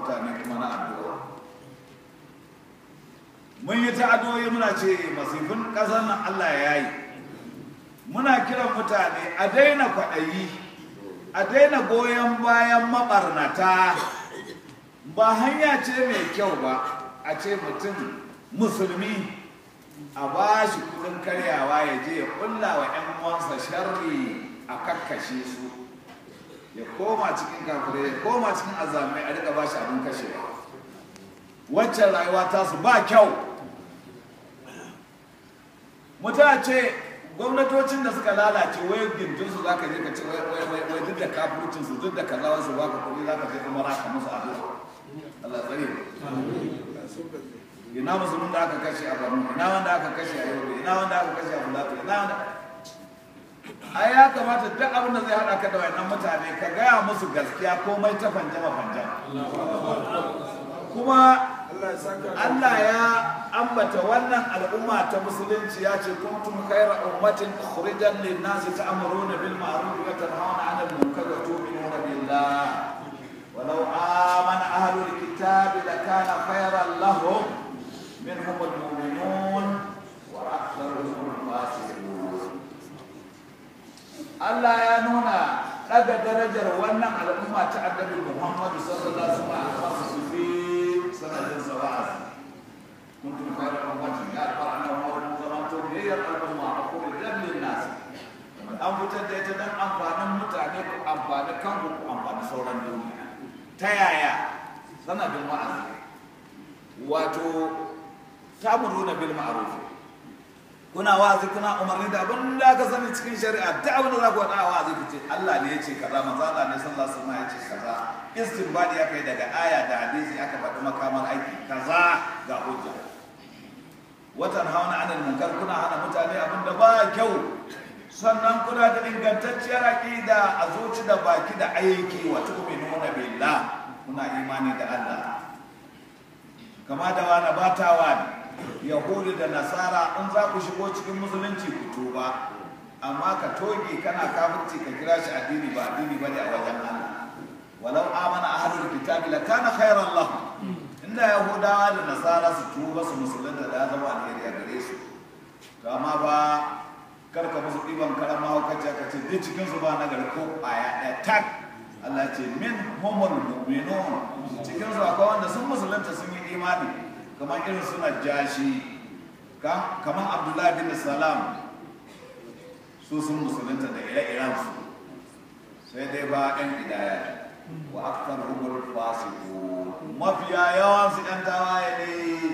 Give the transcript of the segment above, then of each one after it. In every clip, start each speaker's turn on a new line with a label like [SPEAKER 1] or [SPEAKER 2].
[SPEAKER 1] mutane kuma na addu'a mun yi ta addu'o'i muna ce masifin ƙasar nan Allah ya yi muna kiran mutane a daina kwaɗayi a daina goyon bayan maɓarnata ba hanya ce mai kyau ba a ce mutum musulmi a ba shi kudin karyawa ya je ya kulla wa 'yan uwansa sharri a kakkashe su ya koma cikin kafirai ya koma cikin azamai a rika ba shi abin kashewa waccan rayuwa tasu ba kyau mutum ce gwamnatocin da suka lalace wai gindin su zaka je ka ce wai wai wai wai duk da kafircin su duk da kaza wasu baka kuɗi zaka je kuma raka musu addu'a Allah tsare ina musulmin da aka kashe a Borno ina wanda aka kashe a Yobe ina wanda aka kashe a Bulato ina wanda ai ya kamata duk abin da zai hada ka da wayannan mutane ka gaya musu gaskiya komai ta fanjama fanjama kuma Allah ya ambata wannan al'umma ta musulunci ya ce kuntum khayra ummatin ukhrijan lin-nasi ta'muruna bil ma'ruf wa tanhauna 'anil munkar wa tu'minuna billah walau amana ahlul kitabi lakana khayran lahum minhum al-mu'minun wa aktharuhum al-fasiqun Allah ya nuna daga darajar wannan al'umma ta annabi Muhammad sallallahu alaihi wasallam su fi sanadin sawa'a كنتم خير أمة يأتبع أنه زمانتم هي الأمة أقول جل للناس an fitar da ita don amfanin mutane ku amfani kanku ku amfani sauran duniya ta yaya sanadin wa'azi wato tamuruna bil ma'ruf kuna wa'azi kuna umarni da abin da aka sani cikin shari'a ta abin da za ku faɗa a wa'azi ku ce Allah ne ya ce kaza manzo Allah ne sallallahu alaihi wasallam ya ce kaza istinbadi aka yi daga aya da hadisi aka faɗi makamar aiki kaza ga hujja watan hauna anil munkar kuna hana mutane abin da ba kyau sannan kuna da ingantacciyar aqida a zuci da baki da aiki wa tu'minuna billah kuna imani da Allah kama da wani batawa ne yahudi da nasara in za ku shigo cikin musulunci ku tuba amma ka toge kana kafirci ka kira shi addini ba addini bane a wajen Allah walau amana ahlul kitabi lakana khairan lahum inda yahudawa da nasara su tuba su musulunta da ya zama alheri a gare su to amma ba karka musu ɗiban karan mahaukaci ka ce duk cikin su ba na gari ko ƙwaya ɗaya tak Allah ce min humul mu'minun cikin su akwai wanda sun musulunta sun yi imani kamar irin suna jashi kamar Abdullahi bin Salam su sun musulunta da ire-iren su sai dai ba ɗan idaya wa aktar humul fasiqun mafiya yawansu 'yan tawaye ne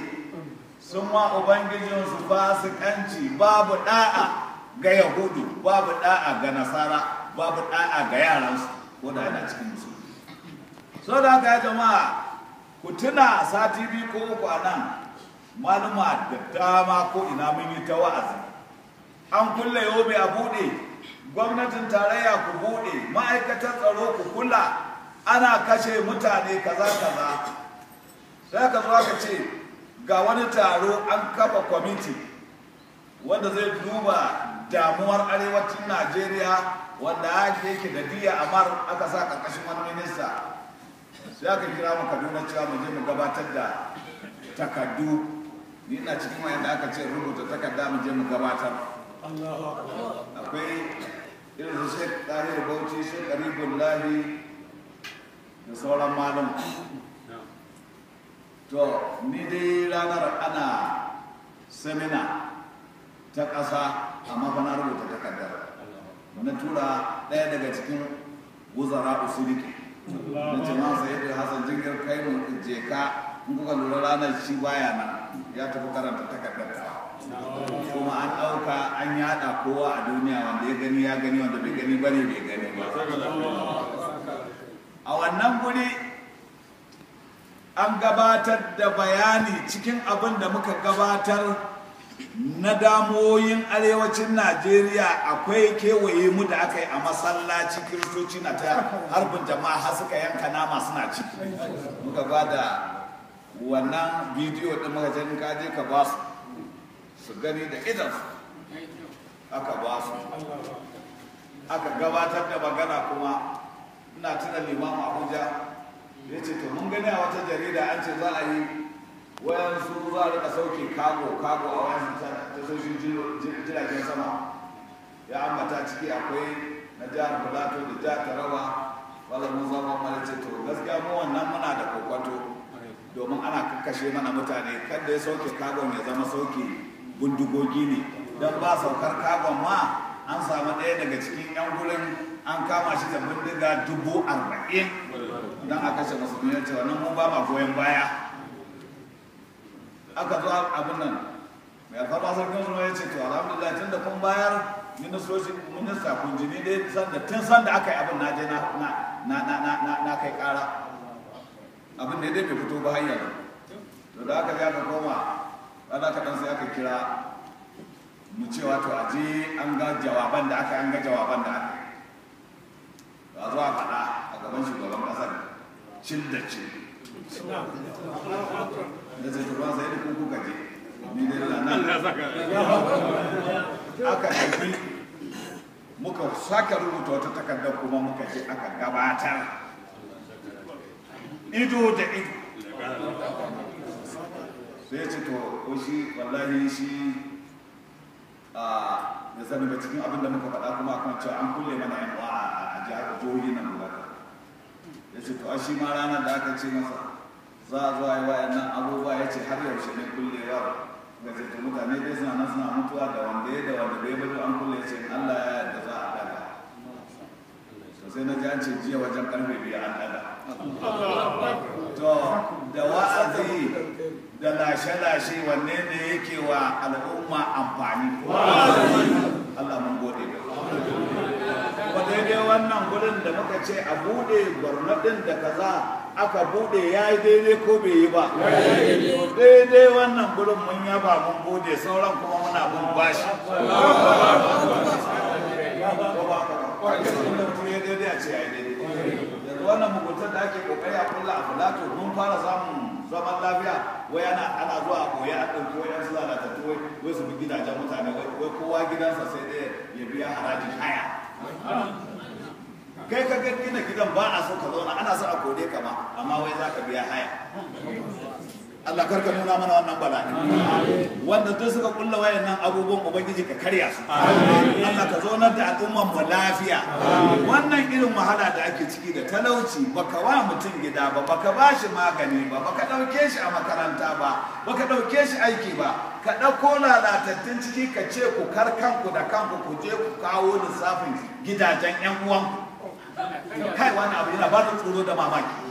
[SPEAKER 1] sun ma ubangijinsu fasikanci babu da'a ga yahudu babu da'a ga nasara babu da'a ga yaransu ko da yana cikin musu so da haka ya jama'a ku tuna sati biyu ko uku a nan maluma da dama ko ina mun yi ta wa'azi an kulle yobe a buɗe gwamnatin tarayya ku buɗe ma'aikatan tsaro ku kula ana kashe mutane kaza kaza sai ka zo aka ce ga wani taro an kafa kwamiti wanda zai duba damuwar arewacin najeriya wanda ake yake da diya amar aka sa karkashin wani minista sai aka kira mu kaduna cewa mu je mu gabatar da takardu ni ina cikin wayanda aka ce rubuta takarda mu je mu gabatar akwai irin su shek tahir bauchi shek karibullahi da sauran malum to ni dai ranar ana semina ta ƙasa amma fa na rubuta takardar na tura ɗaya daga cikin wuzara usuliki na ce ma sai da hasan jingir kai mu je ka in kuka lura ranar shi baya nan ya tafi karanta takardar kuma an ɗauka an yada kowa a duniya wanda ya gani ya gani wanda bai gani bane bai gani ba a wannan guri an gabatar da bayani cikin abin da muka gabatar na damoyin arewacin najeriya akwai kewaye mu da aka yi a masallaci kiristoci na ta harbin jama'a har suka yanka nama suna ci muka ba da wannan bidiyo ɗin muka in ka je ka ba su su gani da idan aka ba su aka gabatar da magana kuma ina tuna limamu abuja ya ce to mun gani a wata jarida an ce za a yi wayansu za a rika sauke kago kago a wayansu tasoshin jiragen sama ya ambata ciki akwai na jihar plateau da jihar taraba wala mun zama mana ce to gaskiya mu wannan muna da kokwato domin ana kakkashe mana mutane kada ya sauke kagon ya zama sauke bindigogi ne don ba saukar kagon ma an samu ɗaya daga cikin 'yan gurin an kama shi da bindiga dubu arba'in don a kashe musulmi ya ce wannan mu ba ma goyon baya aka zo abin nan mai alfarma sarkin zuwa ya ce to alhamdulillah tun da kun bayar ministoci minista kun jini dai sanda tun sanda aka yi abin na je na kai kara abin da dai bai fito ba hanyar to da aka aka koma ana kaɗan sai aka kira mu cewa to a je an ga jawaban da aka an ga jawaban da aka ba zuwa faɗa a gaban shugaban ƙasar cin da cin da zai turba sai da kuka je ni dai nan aka tafi muka sake rubuta wata takardar kuma muka je aka gabatar ido da ido sai ce to ko shi wallahi shi a da sani ba cikin abin da muka faɗa kuma akan cewa an kulle mana yan uwa a jihar jihohi nan gaba ya ce to a shi ma ranar da aka ce masa za a zo a yi wa'annan abubuwa ya ce har yaushe ne kullewa ga ce to mutane dai suna nan suna mutuwa da wanda ya da wanda bai bari an kulle ce Allah ya yarda za a daga to sai na ji an ce jiya wajen karfe biyu an daga to da wa'azi da lashe-lashe wanne ne yake wa al'umma amfani Allah mun gode ba ba daidai wannan gurin da muka ce a bude gwarnaɗin da kaza aka bude ya yi daidai ko bai yi ba daidai wannan gurin mun yaba mun gode sauran kuma muna mun bashi yanzu wannan muguntar da ake kokari a kulla a filato mun fara samun zaman lafiya wai ana ana zuwa a koya a ɗauki wai yan su lalatattu wai wai su bi gidajen mutane wai kowa gidansa sai dai ya biya harajin haya kai ka ga gina gidan ba a so ka zauna ana so a kore ka ma amma wai za ka biya haya Allah karka nuna mana wannan bala'i wanda duk suka kulla wayannan abubuwan ubangiji ka karya su Allah ka zaunar da al'umman mu lafiya wannan irin wahala da ake ciki da talauci baka wa mutum gida ba baka ba shi magani ba baka dauke shi a makaranta ba baka dauke shi aiki ba ka dauko lalatattun ciki ka ce ku kar kanku da kanku ku je ku kawo lissafin gidajen yan uwanku kai wani abu yana ba da tsoro da mamaki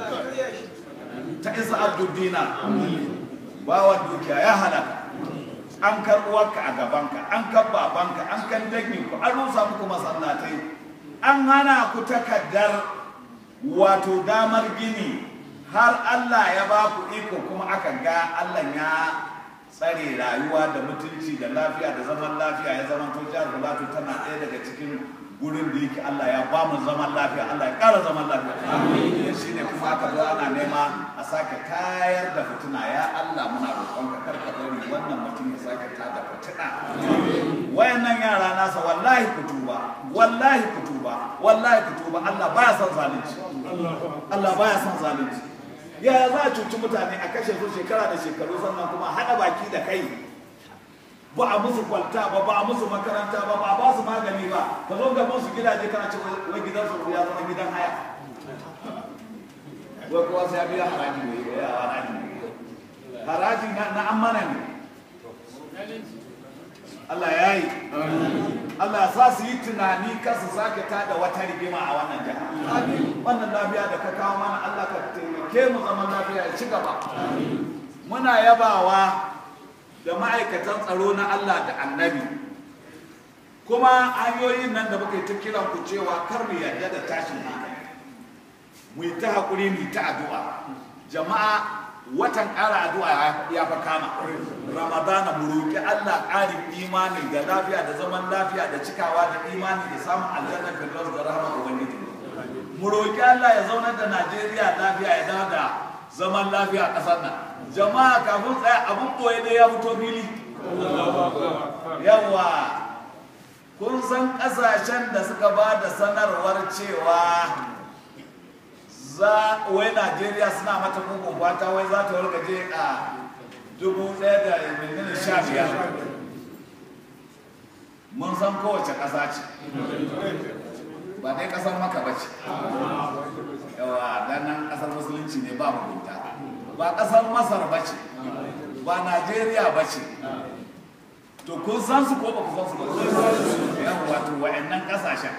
[SPEAKER 1] ta isa abdudina bawa dukiya ya halaka an kar uwarka a gabanka an kan babanka an kan danginku an rusa muku masallatai an hana ku takaddar wato damar gini har Allah ya ba ku iko kuma aka ga Allah ya tsare rayuwa da mutunci da lafiya da zaman lafiya ya zama to jihar Filato tana ɗaya daga cikin gurin da yake Allah ya ba mu zaman lafiya Allah ya ƙara zaman lafiya amin shi ne kuma aka zo ana nema a sake tayar da fitina ya Allah muna roƙon ka kar ka bari wannan mutum ya sake ta da fitina wayannan yara nasa wallahi ku tuba wallahi ku tuba wallahi ku tuba Allah baya son zalunci Allah baya son zalunci ya za a cuci mutane a kashe su shekara da shekaru sannan kuma haɗa baki da kai ba a musu kwalta ba ba a musu makaranta ba ba a ba su magani ba ka zo gaban su gidaje kana ce wai gidan su ya zama gidan haya wai kowa sai ya biya haraji ne ya haraji haraji na amana ne Allah ya yi Allah sa su yi tunani kan su sake tada wata rigima a wannan jiha wannan lafiya da ka kawo mana Allah ka taimake mu zaman lafiya ya ci gaba muna yabawa da ma'aikatan tsaro na Allah da annabi kuma hanyoyin nan da muka yi ta kiran ku cewa kar mu yarda da tashin hankali mu yi ta haƙuri mu yi ta addu'a jama'a watan ƙara addu'a ya fa kama ramadana mu roƙi Allah ƙarin imani da lafiya da zaman lafiya da cikawa da imani da samun aljanna firdaus da rahama ubangiji mu roƙi Allah ya zaunar da Najeriya lafiya ya dawo da zaman lafiya a ƙasar nan jama'a kafin tsaya abin ɓoye da ya fito fili yawa kun san ƙasashen da suka ba da sanarwar cewa za wai najeriya suna mata mugun fata wai za ta wargaje a dubu ɗaya da menene sha biyar mun san kowace ƙasa ce ba dai ƙasar maka ba ce yawa dan nan ƙasar musulunci ne ba mugunta ba ƙasar masar ba ce ba najeriya ba ce to kun san su ko ba ku san su ba yawa wato wa'annan ƙasashen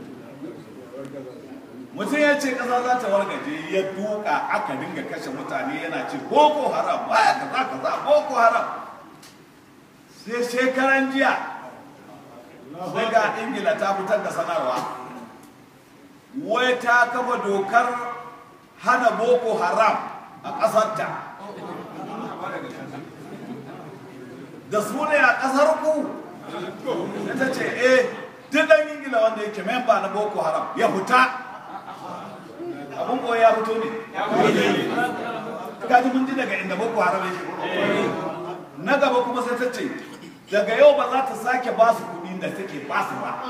[SPEAKER 1] mutum ya ce ƙasa za ta wargaje ya duka aka dinga kashe mutane yana ce boko haram baya kaza kaza boko haram sai shekaran jiya daga ingila ta fitar da sanarwa wai ta kafa dokar hana boko haram a ƙasarta da su ne a ƙasar ku ta ce eh duk ɗan ingila wanda yake memba na boko haram ya fita abin koyi ya fito ne kaji mun ji daga inda boko haram yake na gaba kuma sai ta ce daga yau ba za ta sake ba su kuɗi da take ba su ba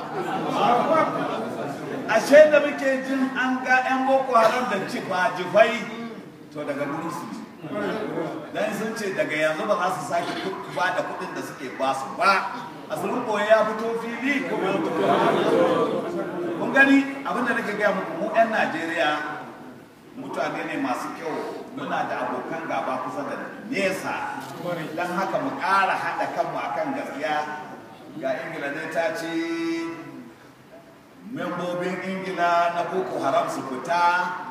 [SPEAKER 1] ashe da muke jin an ga 'yan boko haram da jifa jifai to daga gurin su dan sun ce daga yanzu ba za su sake ba da kuɗin da suke ba su ba asirin koyi ya fito fili ko bai fito kun gani abinda nake gaya muku mu 'yan najeriya mutane ne masu kyau muna da abokan gaba kusa da nesa don haka mu ƙara haɗa kanmu akan gaskiya ga ingila dai ta ce membobin ingila na boko haram su fita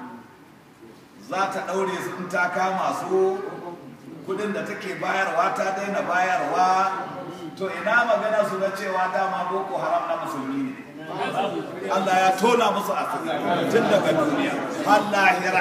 [SPEAKER 1] za ta ɗaure su in ta kama su kudin da take bayarwa ta daina bayarwa to ina magana su na cewa dama boko haram na musulmi ne Allah ya tona musu asiri tun daga duniya har lahira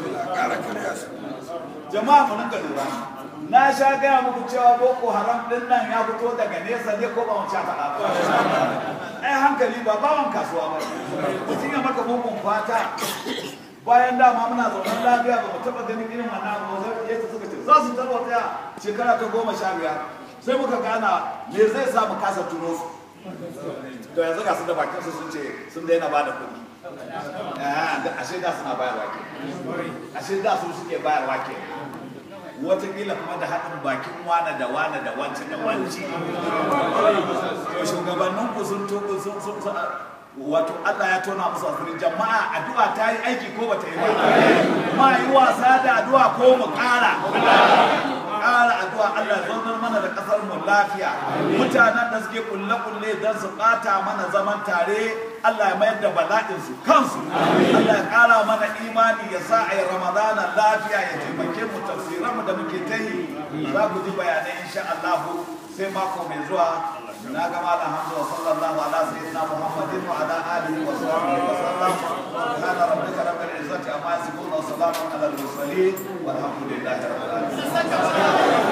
[SPEAKER 1] jama'a mu rinka lura na sha gaya muku cewa boko haram din nan ya fito daga nesa ne ko ba mu sha faɗa ba ai hankali ba bawan kasuwa ba mutum ya maka mugun fata bayan dama muna zaunan lafiya ba mu taɓa ganin irin wannan abu ba sai suka ce za su tarwata shekara ta goma sha biyar sai muka gana me zai sa mu kasa tuno su to yanzu ga su da bakin su sun ce sun daina ba da kuɗi ashe da suna bayarwa ke ashe da su suke bayarwa ke watakila kuma da haɗin bakin wane da wane da wance da wance to shugabannin ku sun tuku sun sun wato Allah ya tona musu asiri jama'a addu'a ta yi aiki ko bata yi ba ma yi wasa da addu'a ko mu ƙara ƙara addu'a Allah ya zaunar mana da ƙasar mu lafiya mutanen da suke kulle-kulle don su ɓata mana zaman tare Allah ya mayar da bala'in su kansu Allah ya ƙara mana imani ya sa a yi ramadana lafiya ya taimake mu tafsiran mu da muke ta yi za ku ji bayanai insha Allah sai mako mai zuwa na ga malam Hamza sallallahu ala sayyidina Muhammadin wa ala alihi wa sahbihi wa sallam kana rabbika rabbil izzati amma yasifun wa salamun ala al mursalin walhamdulillahi rabbil alamin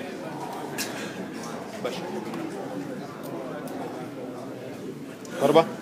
[SPEAKER 2] Barba.